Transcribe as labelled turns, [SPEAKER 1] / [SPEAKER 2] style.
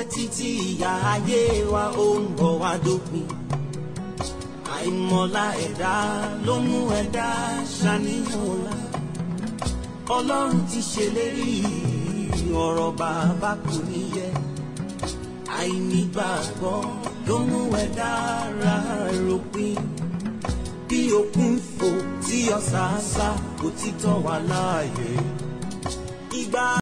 [SPEAKER 1] pẹ́ títí ìyá ayé wa ó ń bọ̀ wá dópin àìmọ̀lá ẹ̀dá ló mú ẹ̀dá ṣàníyàn ọ̀la ọlọ́run ti ṣèlérí ọ̀rọ̀ bàbá kò ní yẹ àìnígbàgbọ́ ló mú ẹ̀dá ra ròpin bí òkun fò tí ọ̀sà sá òtítọ́ wà láàyè ìgbà.